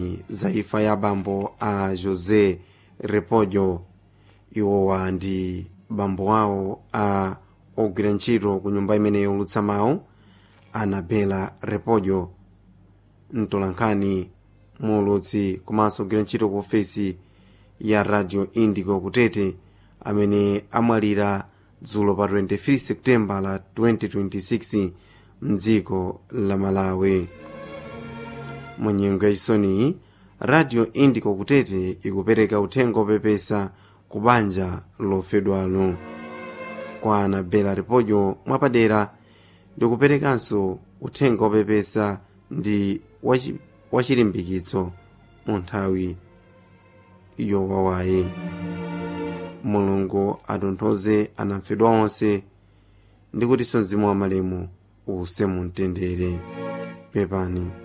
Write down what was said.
za imfa ya bambo a josé repolho iwowa ndi bambo awo a ogwira ntchito ku nyumba imene yolutsa mawu anabela repolho mtolankhani muulutsi komanso ogwira ntchito ku ofesi ya radio indigo kutete amene amwalira dzulo pa 23 septemba la 2026 mdziko la malawi mu nyengo yachisoniyi radio indigo kutete ikupereka uthenga opepesa ku banja lofedwalo kwa anabela repolho mwapadera ndikuperekanso uthenga opepesa ndi wachi- wachilimbikitso mu nthawi yowawayi mulungu atonthoze anamfedwa onse ndi kutinso mzimu wa malemu uuse mu mtendere pepani